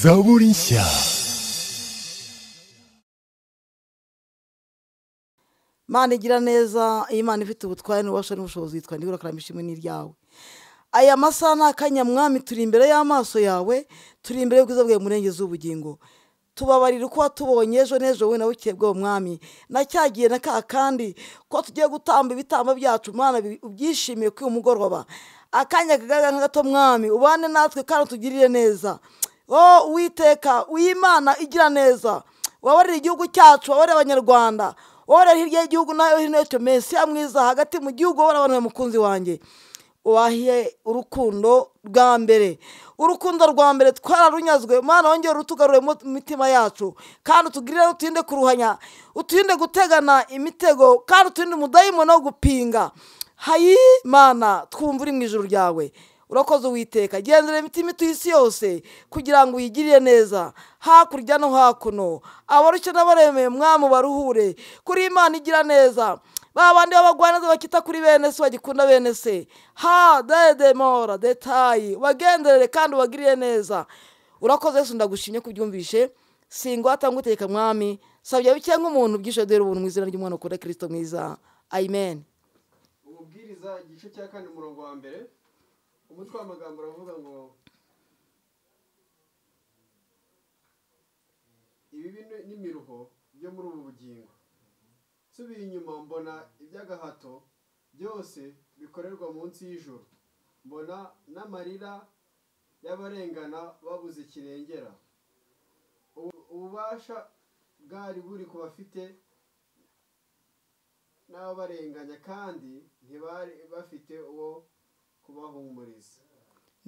Zaborinsia. Mana igira neza iyo Imana ifite ubutware n'ububasha n'ubushobozi yitwa nibura karama ishimwe n'iryawe aya masaha ni akanyamwami turi imbere y'amaso yawe turi imbere y'ubwiza bwawe murengezi w'ubugingo tubabarira uko watubonye ejo n'ejo wowe nawe ukebwe uwo mwami na cya gihe na ka kandi ko tugiye gutamba ibitambo byacu mwana bi- ubyishimiye kuri uyu mugoroba akanya kagaragara nka gato mwami ubane natwe kandi utugirire neza o uwiteka uyimana igira neza wabarira igihugu cyacu wabarira abanyarwanda wabarira hirya y'igihugu nayo hino yacyo mesiya mwiza hagati mu gihugu wabarira abantu mukunzi wanjye wahiye urukundo rwa mbere urukundo rwa mbere twararunyazwe mwana wongere urutugarure mu mitima yacu kandi utugirire uturinde kuruhanya uturinde gutegana imitego kandi uturinde umudayimoni wo gupinga hayi mana twumva uri mu ijoro ryawe urakoze uwiteka genzura imitima ituye isi yose kugira ngo uyigirire neza hakurya no hakuno abarushye n'abaremeye mwami baruhure kuri imana igira neza ba bandi b'abagwaneza bakita kuri bene se bagikunda bene se ha dedemora detayi ubagenderere kandi ubagirire neza urakoze yesu ndagushimye ko ubyumvishe singwata nguteka mwami sabya bike nk'umuntu ubwishe dore ubuntu mu izina ry'umwana ukora kirisito mwiza amen umubwiriza igice cya kane umurongo wa mbere umutwe w'amagambo uravuga ngo ibibi ni- n'imiruho byo muri ubu bugingo nsubiye inyuma mbona iby'agahato byose bikorerwa munsi y'ijoro mbona n'amarira y'abarengana babuze kirengera Ubu- ububasha bwari buri ku bafite n'ababarenganya kandi ntibari bafite uwo kubahumuriza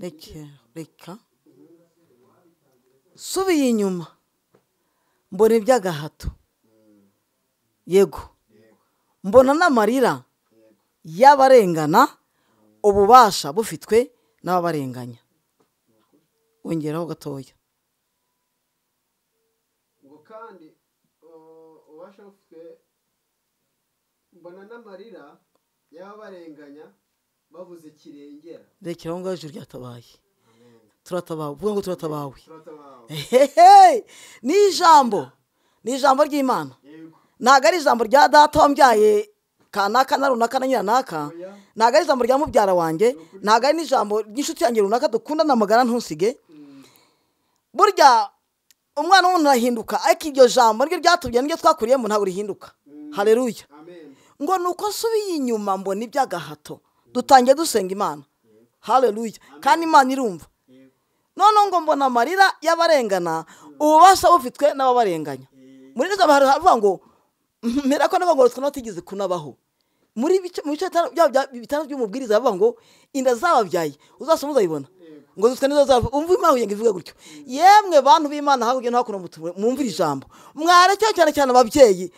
reka reka subiye inyuma mbona iby'agahato yego mbona n'amarira y'abarengana ububasha bufitwe n'ababarenganya wongeraho gatoya ngo kandi uh, ububasha bufitwe mbona n'amarira y'ababarenganya babuze kirengera rekera aho ngaho ijuru ryatabaye turatabawe uvuga ngo turatabawe turatabawe hehe ni ijambo ni ijambo ry'imana yego ntabwo ari ijambo rya data wambyaye kanaka na runaka na nyiranaka Oya. ntabwo ari ijambo rya mubyara wanjye ntabwo ari n'ijambo ry'inshuti yanjye runaka dukundana magara ntusige burya umwana w'umuntu arahinduka ariko iryo jambo niryo ryatubye niryo twakuriyemo ntabwo rihinduka hareruya amen ngo ni uko nsubiye inyuma mbona iby'agahato dutangiye dusenga imana hareruya kandi imana irumva yego noneho ngo mbona amarira y'abarengana ububasha bufitwe n'ababarenganya muri izo abantu haravuga ngo mpera ko n'abagororwa batigeze kunabaho muri bice- mu bice bitanu- byabo bya- bitanu by'umubwiriza baravuga ngo inda zababyaye uzasoma uzayibona ngo zifite n'izo zava umva imana kugira ngo ivuge gutyo yemwe bantu b'imana hakurya no hakuno mutu- mwumvire ijambo mwarekera cyane cyane ababyeyi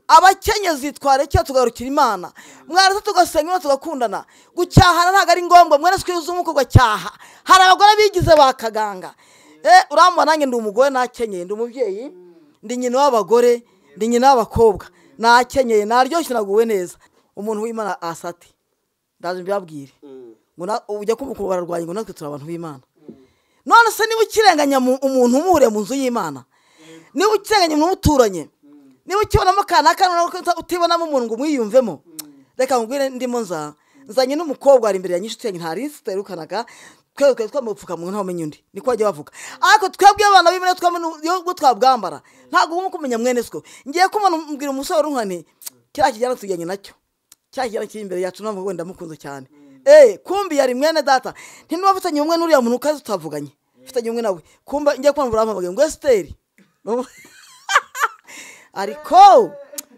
abakenyezi twarekera tugarukira imana mwaretse tugasenga imana tugakundana gucyahana ntabwo ari ngombwa mwaretse ukizungu ugacyaha hari abagore bigize ba kaganga Eh, urambona nanjye ndi umugore nakenyeye ndi umubyeyi ndi nyina w'abagore ndi nyina w'abakobwa nakenyeye naryoshye naguwe neza umuntu w'imana asate ndaje mbabwire ngo na- ujya kumukuru bararwanya ngo natwe turi abantu b'imana none se niba ukirenganya mu- umuntu umuhure mu nzu y'imana niba ukirenganya umuntu muturanye niba ukibonamo kanaka utibonamo umuntu ngo umwiyumvemo reka nkubwire ndimo nza nzanye n'umukobwa wari imbere ya nyinshi tuyanyu ntari nzi tutaherukanaka twebwe twari twambaye upfukamunwa ntawumenya undi niko bajya bavuga ariko twebwe abana b'imena twabwo twabwambara ntabwo uba kumenya mwene siko ngiye kumubona mbwira umusore urunkani kiriya kijyana tujyanye nacyo cya kijyana kiri imbere yacu ntabwo wenda mukunze cyane eee kumbi yari mwene data ntinuba mfitanye umwe n'uriya muntu ukaze tutavuganye mfitanye umwe nawe kumba njya kumva urampamagaye ngo esiteri ariko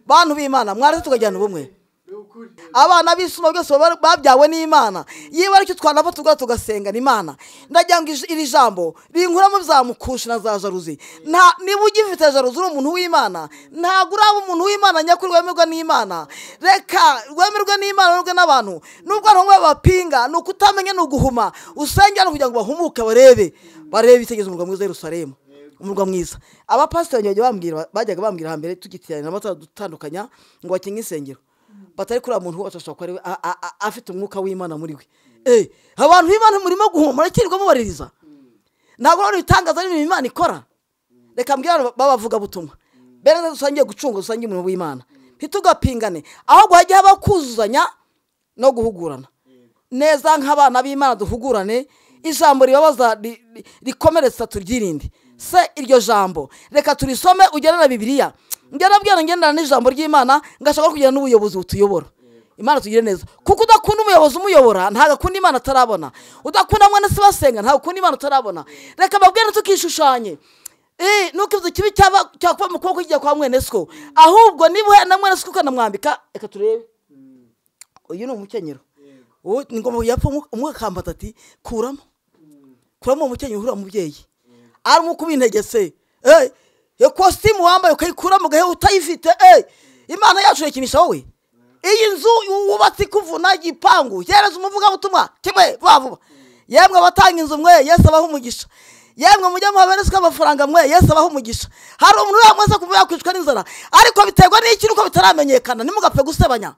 bantu b'imana mwaretse tukajyana ubumwe ni ukuri abana b'isuma byose baba- babyawe n'imana yewe aricyo twanava tugaha tugasenga imana ndagira ngo ij- iri jambo rinkuramo za mukushi na za jaruzi nta niba ugifite jaruzi uri umuntu w'imana ntabwo uraba umuntu w'imana nyakuri wemerwa n'imana reka wemerwe n'imana wemerwe n'abantu nubwo abantu bamwe babapinga ni ukutamenya ni uguhuma usenge hano kugira ngo bahumuke barebe barebe itegeza umurwa mwiza w'Yerusalemu umurwa mwiza abapasiteri bajya bambwira bajyaga bambwira hambere tugitiranya amatara dutandukanya ngo bakinge insengero batari kuriya muntu wose ashobora kuba ari we- a- a- a- afite umwuka w'imana muri we Eh, abantu b'imana murimo guhumura kirirwamo baririza ntabwo rero ibitangaza ari ibintu imana ikora reka mbwira babavuga butumwa mbere dusangiye gucunga dusangiye umurimo w'imana ntitugapingane ahubwo hajye habaho kuzuzanya no guhugurana neza nk'abana b'imana duhugurane ijambo ribabaza ri- ri- rikomeretsa turyirinde se iryo jambo reka turisome ugere na bibiliya ngera bwira ngendana n'ijambo ry'imana ngashaka kugera n'ubuyobozi butuyobora imana tugire neza kuko udakunda umuyobozi umuyobora ntabwo akunda imana atarabona udakunda mwene se basenga ntabwo akunda imana atarabona reka mbabwire tukishushanye Eh, nuko ibyo kibi cyaba cyakuba mu kuboko kijya kwa mwene siko ahubwo niba na mwene siko ukanamwambika reka turebe uyu ni umukenyero yego ubu ni ngombwa yapfa umwe- umwe akambata ati kuramo kuramo uwo mukenyero uriya mubyeyi ari umwe kubinegeseye eh iyo kositimu wambaye ukayikuramo ugahe utayifite eh imana yacu irakinisha wowe iyi nzu wubatse ikuvuna igipangu yereza umuvugabutumwa kimwe vuba vuba yemwe abatanga inzu mwe yesu abaha umugisha yemwe mujye muha bene siko amafaranga mwe yesu abaha umugisha hari umuntu wamaze kuba yakwicwa n'inzara ariko biterwa n'iki nuko bitaramenyekana ntimugapfe gusebanya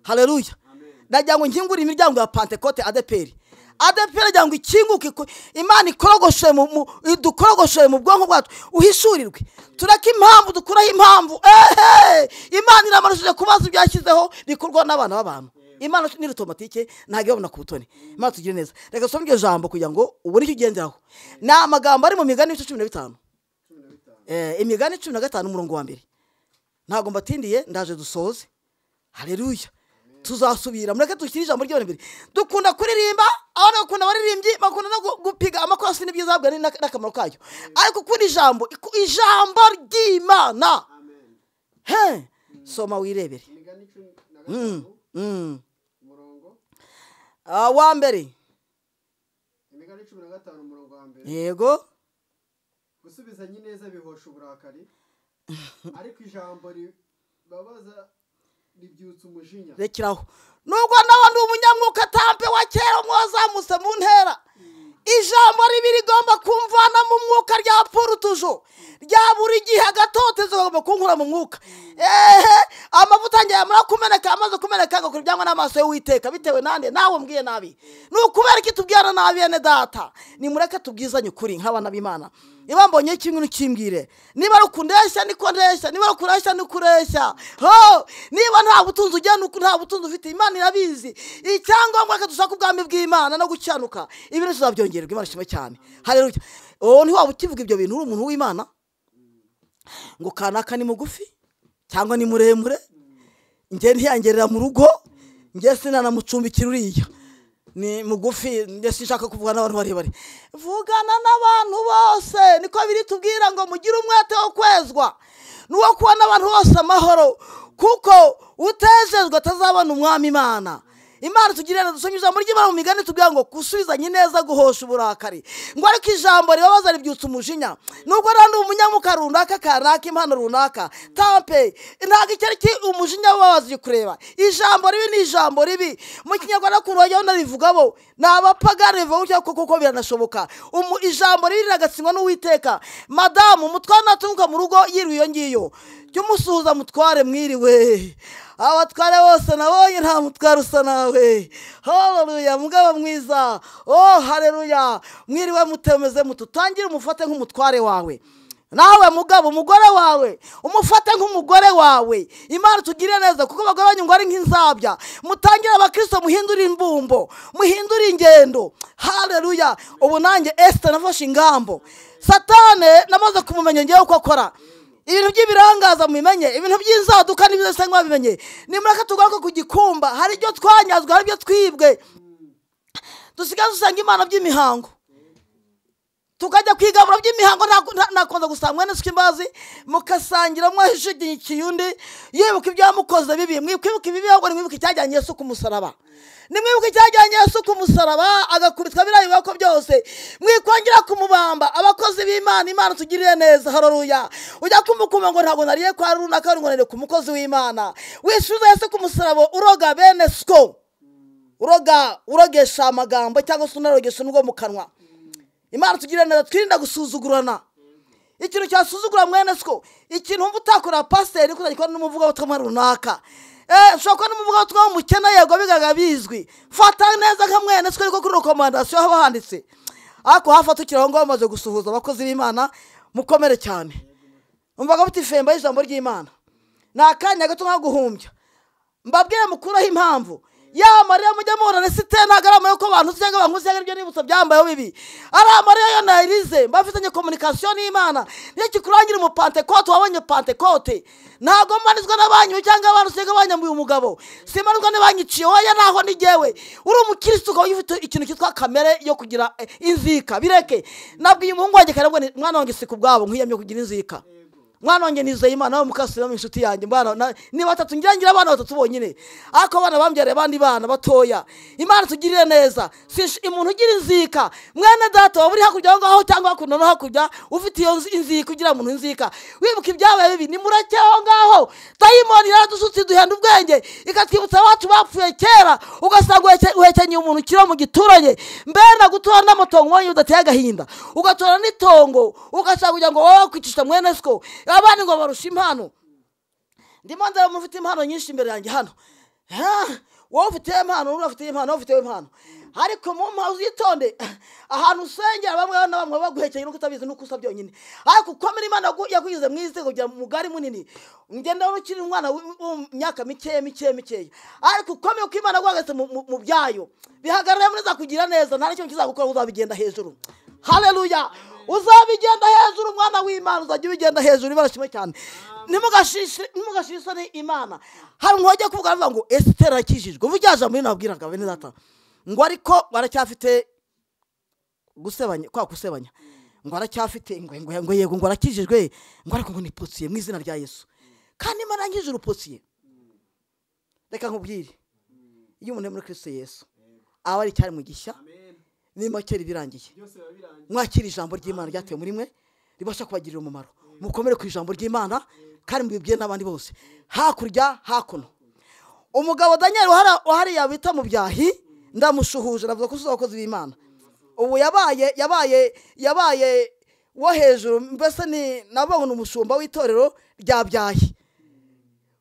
haleluya amen nagira ngo nkingure imiryango ya pantekote adeperi adeperi agira ngo ikinguke ku- imana ikorogoshe mu mu- idukorogoshore mu bwonko bwacu uhishurirwe tureke impamvu dukuraho impamvu ehe imana iramanishije kubaza ibyo yashyizeho bikorwa n'abana b'abantu imana ni rutomatike ntabwo ibabona ku butoni imana tugire neza reka dusome iryo jambo kugira ngo ubone icyo ugenderaho ni amagambo ari mu migani ibice cumi na bitanu cumi na bitanu Eh, imigani cumi na gatanu umurongo wa mbere ntabwo mbatindiye ndaje dusoze hareruya tuzasubira mureke dushyire ijambo ry'abana imbere dukunda kuririmba abana bakunda abaririmbyi bakunda no gu- gupiga amakosi n'ibyiza bahabwa ni- n'akamaro kayo ariko ukunda ijambo iku- ijambo ry'imana amen he soma wirebere imigani cumi na Mm, gatanu mm. umurongo Ah, wa mbere imigani cumi na gatanu umurongo wa mbere yego gusubizanya ineza bihosha uburakari ariko ijambo ribabaza ribyutsa umujinya rekeraho nubwo nawe ndi umunyamwuka atampe wa kera mwazamutse mu ntera ijambo ribi rigomba kumvana mu mwuka rya porutujo rya buri gihe agatotezo kagomba kunkura mu mwuka ehe amavuta yanjye yamara kumeneka amaze kumeneka agakora ibyangwa n'amaso y'uwiteka bitewe nande nawe mbwiye nabi ni ukubera iki tubwirana nabi bene data nimureke tubwizanye ukuri nk'abana b'imana niba mbonye kimwe ntukimbwire niba ari ukundeshya niko ndeshya niba ari ukureshya niko ureshya ho niba nta butunzi ugenda uku- nta butunzi ufite imana irabizi icyangombwa reka dushake ubwami bw'imana no gucyanuka ibi ni tuzabyongererwa imana ishima cyane haleluya uwo ntiwaba ukivuga ibyo bintu uri umuntu w'imana ngo kanaka ni mugufi cyangwa ni muremure njye ntiyangerera mu rugo njye sinanamucumbikira uriya ni mugufi njye sinshaka kuvugana n'abantu barebare vugana n'abantu bose niko biri tubwira ngo mugire umwete wo kwezwa n'uwo kubona abantu bose amahoro kuko utejejwe atazabona umwami imana imana tugirira dusoma ijambo ry'imana mu migani tubwira ngo gusubizanye neza guhosha uburakari ngo ariko ijambo ribabaza ribyutsa umujinya nubwo rero ndi umunyamuka runaka kanaka impano runaka tampe ntabwo icyo ari cyo umujinya wababaza uri kureba ijambo ribi ni ijambo ribi mu kinyarwanda ukuntu bajya banarivugamo ni abapagani bivuga gutya kuko kuko biranashoboka Umu- ijambo ribi riragatsindwa n'uwiteka madamu umutware naturuka mu rugo yiriwe iyo ngiyo jya umusuhuza mutware mwiriwe abatware bose nabonye nta mutware usa nawe haleluya mugabo mwiza oh haleluya mwiriwe mutemeze mututangire umufate nk'umutware wawe nawe mugabo umugore wawe umufate nk'umugore wawe imana tugirire neza kuko abagore banyu ngo ari nk'inzabya mutangire abakristo muhindure imbumbo muhindure ingendo haleluya ubu nanjye esita nafashe ingambo satane namaze kumumenya ngewe uko akora ibintu by'ibirangaza mubimenye ibintu by'inzaduka n'ibyo bisa nk'ababimenye nimureke tugaruke ku gikumba hari ibyo twanyazwe hari ibyo twibwe dusigaye dusanga imana by'imihango tukajya kwigabura by'imihango nta- nta- ntakunze gusanga mwene suka imbazi mukasangira mwashigikiye undi yibuka ibyo yamukoze bibi mwibuka ibibi ahubwo nimwibuka icyajyanye yesu ku musaraba nimwibuka icyajyanye yesu ku musaraba agakubitwa biriya biboko byose mwikongera kumubamba abakozi b'imana imana tugirire neza haroruya ujya kumukuma ngo ntabwo nariye kwa runaka ngo nariye ku mukozi w'imana wisubiza yesu ku musaraba uroga bene siko uroga urogesha amagambo cyangwa se unarogesha n'ubwo mu kanwa imana tugirira neza twirinda gusuzugurana ikintu cyasuzugura mwene siko ikintu wumva utakorera pasiteri kuzajya ukora n'umuvugabutumwa runaka Eh, ushobora kuba n'umuvugabutumwa w'umukene yego bigaga bizwi fata neza nka mwene siko ariko kuri rekomandasiyo haba handitse ariko hafatukira aho ngaho bamaze gusuhuza abakozi b'imana mukomere cyane umvaga muti femba y'ijambo ry'imana ni akanya gato nko guhumbya mbabwire mukuraho impamvu ya mariya mujya mubona resite ntabwo ari amayoko abantu cyangwa abantu cyangwa ibyo nibutsa byambayeho bibi ari amariya yo nayirize mbafitanye komunikasiyo n'imana niyo kikurangira umupantekote wabonye pantekote ntabwo mbanizwa na banki cyangwa abantu cyangwa abanyambuye umugabo simbanizwa n'abanyiciye wowe naho n'igewe uri umukirisitu ukaba ufite ikintu cyitwa kamere yo kugira eh, inzika bireke nabwiye umuhungu wanjye kare mbona mwana wanjye si ku bwabo nkwiyamye kugira inzika mwana wanjye nizeye imana we mukasira mu inshuti yanjye mbana na- ni batatu ngira ngira abana batatu bonyine ariko abana bambyariye abandi bana batoya imana tugirire neza Sinsh- umuntu ugira inzika mwene data waba uri hakurya aho ngaho cyangwa hakuno no hakurya ufite iyo nzi- inzika ugira umuntu inzika wibuka ibyabaye bibi ni murake aho ngaho dayimoni yaradusutse duhenda ubwenge ikatwibutsa abacu bapfuye kera ugasanga uheke- uhekenyeye umuntu ukiri mu giturage mbere na gutura n'amatongo wonyine udateye agahinda ugatora n'itongo ugashaka kugira ngo wowe wakwicisha mwene siko abandi ngo barushe impano ndimo ndeba umuntu ufite impano nyinshi imbere yanjye hano Ha! wowe ufite impano wowe ufite impano wowe ufite impano ariko mu mpamvu uzitonde ahantu usengera bamwe na bamwe baguhekeye nuko utabizi nuko usa byonyine ariko ukomere imana yagu- yakugize mu isi kugira ngo mugari munini ngenda wari ukiri umwana w- wo mu myaka mikeya mikeya mikeya ariko ukomere uko imana yaguhagaritse mu- mu- mu byayo bihagarare neza kugira neza nta n'ikintu kizagukora uzabigenda hejuru haleluya uzabigenda hejuru umwana w'imana uzajya ubigenda hejuru ibara kimwe cyane ntimugashishe isoni imana hari umuntu wajya kuvuga avuga ngo esitera arakijijwe ubu rya jambo nabwiraga bene data ngo ariko baracyafite gusebanya kwa gusebanya ngo aracyafite ngo ngo ngo yego ngo arakijijwe ngo ariko ngo ni posiye mu izina rya yesu kandi imana yangije uruposiye reka nkubwire iyo umuntu ari muri kirisito yesu aba ari cyari mu gishya amen n'imakeri birangiye byose biba birangiye mwakira ijambo ry'imana ryatewe muri mwe ribasha kubagirira umumaro mukomere ku ijambo ry'imana kandi mubibwire n'abandi bose hakurya hakuno umugabo daniel wahara- wahariya bita mu byahi ndamushuhuje navuga ko usuza abakozi b'imana ubu yabaye yabaye yabaye wo hejuru mbese ni nababona umushumba w'itorero rya byahi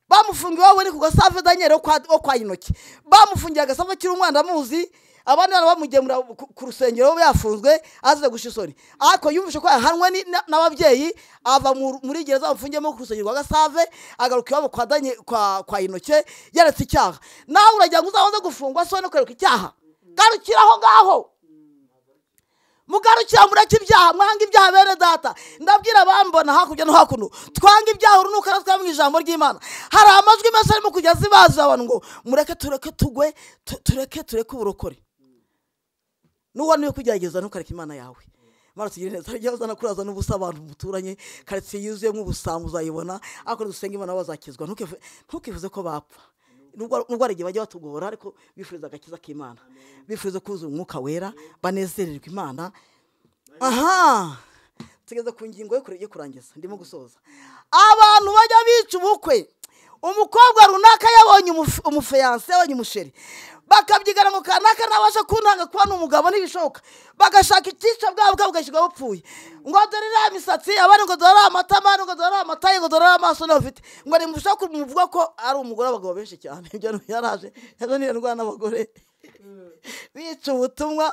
bamufungiye iwabo ni ku gasave daniel wo kwa- wo kwa intoki bamufungiye agasave akiri umwana amuzi abandi bana bamugemura ku ku rusengero we yafunzwe azize gusha isoni ariko yumvise ko yahanwe ni- na- n'ababyeyi ava mu- muri gereza bamufungiyemo ku rusengero rwa gasave agaruka iwabo kwa Daniel- kwa kwa intoke yaretse icyaha nawe uragira ngo uzabanze gufungwa so no kwereka icyaha garukira aho ngaho mugarukira mureke ibyaha mwanga ibyaha bene data ndabwira abambona hakurya no hakuno twanga ibyaha urunuka natwe twaba mu ijambo ry'imana hari amajwi menshi arimo kujya zibaza abantu ngo mureke tureke tugwe tu- tureke tureke uburokore n'ubona uri kugerageza ntukareke imana yawe mara tugire neza ujya uzana kuraza n'ubusa abantu muturanye karitsiye yuzuyemo ubusambo uzayibona ariko dusenga imana bazakizwa ntukifu- ntukifuze ko bapfa nubwo nubwo hari igihe bajya batugora ariko bifuza agakiza k'imana bifuza kuzuza umwuka wera banezererwa imana aha tugeze ku ngingo yo kure- yo kurangiza ndimo gusoza abantu bajya bica ubukwe umukobwa runaka yabonye umufe- umufiyanse yabonye umusheri bakabyigana ngo kanaka nabasha kuntanga kuba ni umugabo ntibishoboka bagashaka icyicwa bwabo bwabo bugashyirwa bupfuye ngo dore iriya misatsi abandi ngo dore iriya matama abandi ngo dore iriya mataye ngo dore iriya maso niyo bafite ngo nimushaka kumuvuga ko ari umugore w'abagabo benshi cyane ibyo ni- yaraje yazaniye indwara n'abagore bica ubutumwa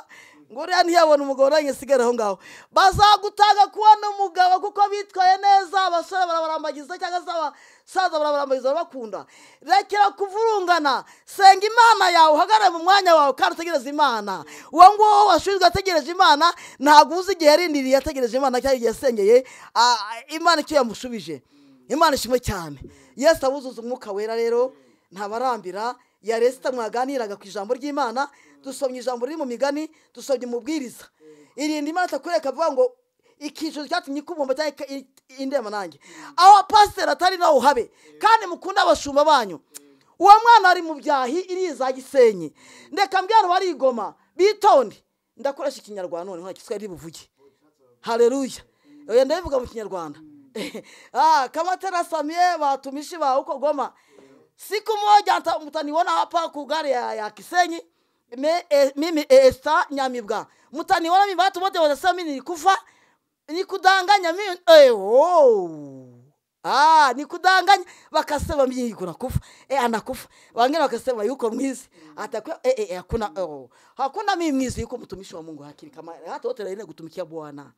ngo uriya ntiyabona umugabo nanjye sigara aho ngaho bazagutanga kubona umugabo kuko bitwaye neza abasore barabarambagiza cyangwa se abasaza barabarambagiza bakunda rekera kuvurungana senga imana yawe uhagarare mu mwanya wawe kandi utegereze imana uwo nguwo washinzwe ategereje imana ntabwo uzi igihe yarindiriye ategereje imana cyangwa igihe yasengeye ah, imana icyo yamushubije imana ishimwe cyane yesu abuzuza umwuka wera rero ntabarambira yaresita mwaganiraga ku ijambo ry'imana dusomye ijambo riri mu migani dusomye umubwiriza irinda imana atakureka avuga ngo icyiciro cyatumye ikubumba cyangwa ika- i- indema nanjye aho pasiteri atari nawe uhabe kandi mukunde abashumba banyu uwo mwana ari mu byahi iriza gisenyi ndeka mbwira abantu barigoma bitonde ndakoresha ikinyarwanda none nta kiswahili buvuge haleluya oya ndabivuga mu kinyarwanda ah, kama tena samie watumishi wa huko goma siku moja ata- mtaniona hapa kugari ya, ya kisenyi Me, e, mimi e, esta nyamibwa mtaniona mimi watu wote wanasema mimi nilikufa nikudanganya mimi eh, oh. Ah, ni kudanganya bakasema mimi kuna kufa eh, anakufa wengine wakasema yuko mwizi atakuwa eh, eh, hakuna oh. hakuna mimi mwizi yuko mtumishi wa Mungu hakika kama hata wote laile kutumikia Bwana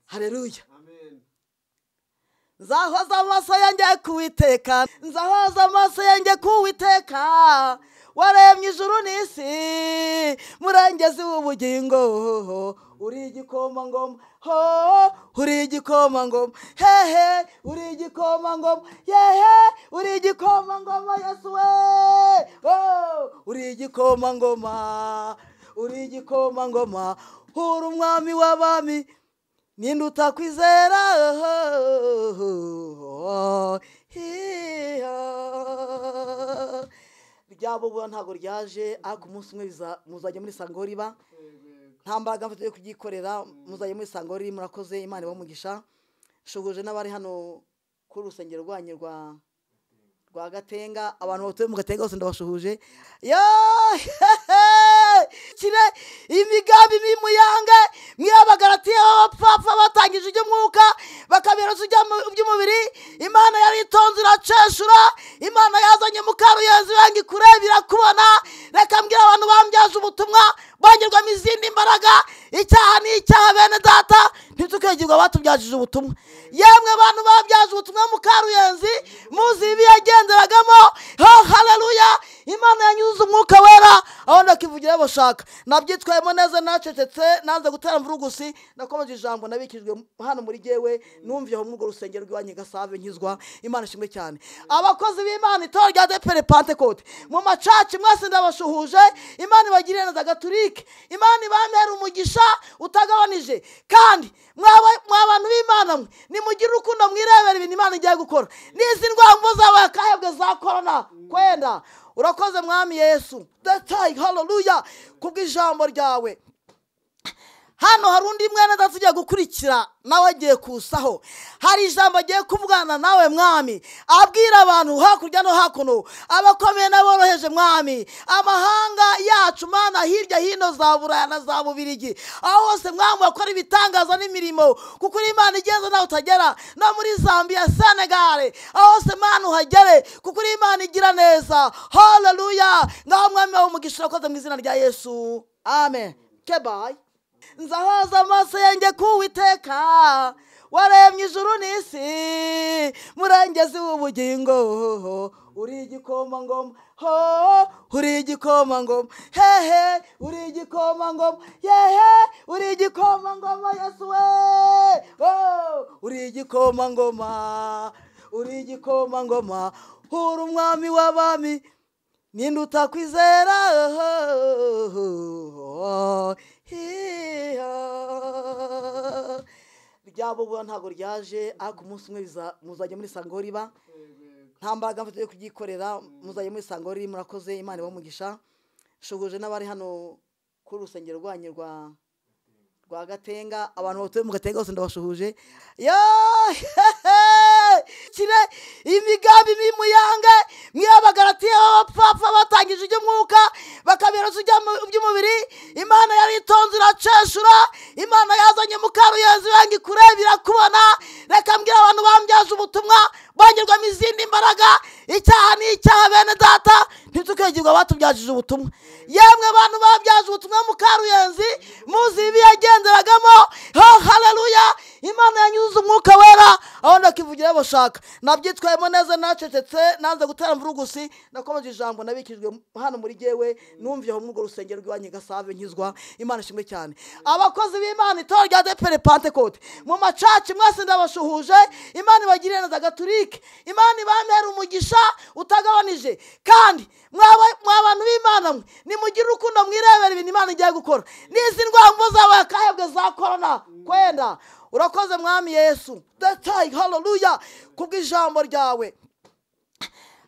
haleluya amen nzahoza amaso yanjye kuwiteka nzahoza amaso yanjye kuwiteka waremye ijuru n'isi murengezi w'ubugingo uri igikoma ngoma ho uri igikoma ngoma hehe uri igikoma ngoma yehe uri igikoma ngoma yesu we oh, uri igikoma ngoma uri igikoma ngoma uri umwami w'abami ninde utakwizera ryabo ubona ntabwo ryaje ariko umunsi umwe biza- muzajya muri sango riba yego yego nta mbaraga mfite yo kuryikorera muzajya muri sango riri murakoze imana ibamugisha nshuguje n'abari hano kuri urusengero rwanyu rwa rwa gatenga abantu batuye mu gatenga bose ndabashuhuje yo kire imigambi mibi muyange mwabagaratiye abapfapfa batangije iby'umwuka bakabirosa iby'amu- iby'umubiri imana yari itonze iraceshura imana yazanye mukaruyenzi wange kurebera kubona reka mbwira abantu bambyaje ubutumwa bongerwamo izindi mbaraga icyaha ni icyaha bene data ntitukegirwa batubyaje ubutumwa yemwe abantu babyaje ubutumwa mukaruyenzi muzi ibi yagenderagamo ho haleluya imana yanyuze umwuka wera aho ndakivugira bashaka nabyitwayemo neza nacecetse nanze gutera mvurugusi nakomeje ijambo nabikijwe hano muri jyewe numviye aho muri urwo rusengero rw'iwanyu i gasave nkizwa imana ishimwe cyane abakozi b'imana itorero rya depere pantekote mu macaci mwese ndabashuhuje imana ibagirire neza gaturike imana ibamere umugisha utagabanije kandi mwa- mwa bantu b'imana mwe nimugire urukundo mwirebera ibintu imana igiye gukora n'izi ndwamvu zaba akahebwe za korona kwenda urakoze mwami yesu detayi haleluya kubw'ijambo ryawe hano hari undi mwene data ugiye gukurikira nawe agiye kusaho hari ijambo agiye kuvugana nawe mwami abwira abantu hakurya no hakuno abakomeye n'aboroheje mwami amahanga yacu mana hirya hino za buraya na za bubirigi aho hose mwami wakora ibitangaza n'imirimo kuko uri imana igeze nawe utagera no muri zambia senegale aho hose mana uhagere kuko uri imana igira neza haleluya ngaho mwami wawe umugisha urakoze mu izina rya yesu amen kebayi nzahoza amaso yanjye kuwiteka waremye ijuru n'isi murengezi w'ubugingo uri igikoma ngoma ho uri igikoma ngoma hehe uri igikoma ngoma yehe uri igikoma ngoma yesu we oh, uri igikoma ngoma uri igikoma ngoma uri umwami w'abami ninde utakwizera ryabo ubona ntabwo ryaje ariko umunsi umwe biza- muzajya muri sango riba yego yego nta mbaraga mfite yo kuryikorera muzajya muri sango riri murakoze imana ibamugisha nshuguje n'abari hano kuri urusengero rwanyu rwa rwa gatenga abantu batuye mu gatenga bose ndabashuhuje yo kire imigambi mibi muyange mwabagaratiye abapfapfa batangije iby'umwuka bakabirosa iby'amu- iby'umubiri imana yari itonze iraceshura imana yazanye mukaruyenzi wange kurebera kubona reka mbwira abantu bambyaje ubutumwa bongerwamo izindi mbaraga icyaha ni icyaha bene data ntitukegirwa batubyaje ubutumwa yemwe abantu babyaje ubutumwa mukaruyenzi muzi ibi yagenderagamo ho haleluya imana yanyuze umwuka wera aho ndakivugira bashaka nabyitwayemo neza nacecetse nanze gutera mvurugusi nakomeje ijambo nabikijwe hano muri jyewe numviye aho muri urwo rusengero rw'iwanyu i gasave nkizwa imana ishimwe cyane abakozi b'imana itorero rya depere pantekote mu macaci mwese ndabashuhuje imana ibagirire neza gaturike imana ibamere umugisha utagabanije kandi mwa- mwa bantu b'imana mwe nimugire urukundo mwirebera ibintu imana igiye gukora n'izi ndwamvu zaba akahebwe za korona kwenda urakoze mwami yesu detayi haleluya kubw'ijambo ryawe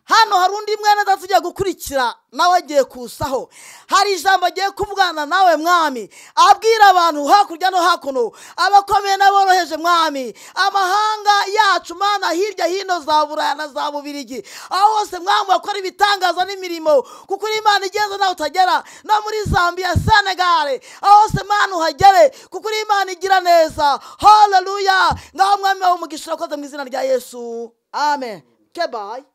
hano hari undi mwene data ugiye gukurikira nawe agiye kusaho hari ijambo agiye kuvugana nawe mwami abwira abantu hakurya no hakuno abakomeye n'aboroheje mwami amahanga yacu mana hirya hino za buraya na za bubirigi aho hose mwami wakora ibitangaza n'imirimo kuko uri imana igenda nawe utagera no muri zambia senegare aho hose mana uhagere kuko uri imana igira neza haleluya ngaho mwami wawe umugisha urakoze mu izina rya yesu amen kebayi